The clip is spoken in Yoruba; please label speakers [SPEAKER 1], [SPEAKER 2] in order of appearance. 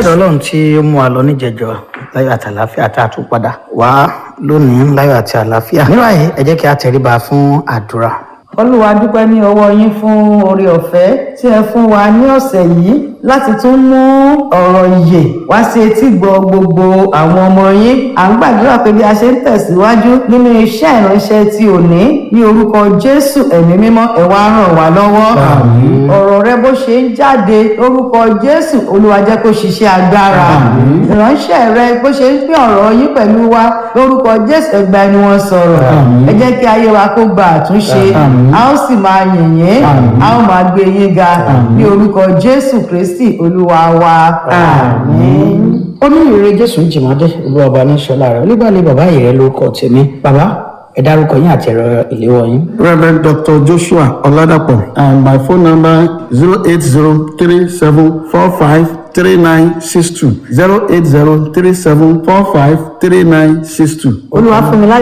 [SPEAKER 1] ọ̀dọ̀ ọlọ́run tí ó mú wa lọ níjẹjọ láyọ̀ àti àlàáfíà tá a tún padà wá lónìí láyọ̀ àti àlàáfíà níwáyé ẹ jẹ́ kí a tẹríba fún àdúrà.
[SPEAKER 2] olúwa dúpẹ́ ní ọwọ́ yín fún oore ọ̀fẹ́ tí ẹ fún wa ní ọ̀sẹ̀ yìí láti tún mú ọ̀rọ̀ ìyè wá sí etí gbọ́ gbogbo àwọn ọmọ yín à ń gbàdúrà pé bí a ṣe ń tẹ̀síwájú nínú iṣẹ́ ìránṣẹ́ ti òní ní orúkọ jésù ẹ̀mí mímọ́ ẹ wá ràn wá lọ́wọ́ ọ̀rọ̀ rẹ bó ṣe ń jáde lórúkọ jésù olúwa jẹ́ kó ṣiṣẹ́ agbára ìránṣẹ́ rẹ bó ṣe ń pín ọ̀rọ̀ yín pẹ̀lú wa lórúkọ jésù ẹgbà ẹni wọn sọ̀rọ̀ ẹ jẹ́ kí ayé wa kó gba àtúnṣe a ó sì máa yìn yín a ó máa gbé yín ga ní orúkọ jésù kristi olúwa wa àmín.
[SPEAKER 1] onírèrè jésù ń jìmọ́dé olúwa ọba ní sọlá rẹ onígbàlẹ̀ bàbá yìí rẹ lórúkọ tèmi bàbá ẹ dárúkọ yín àti ẹ̀rọ ìléwọ́ yín.
[SPEAKER 3] Reverend Dr. Joshua Oladapo and my phone number zero eight zero three seven four five three nine six two zero eight zero three seven four five three nine six two.
[SPEAKER 2] olúwa fún mi láyọ̀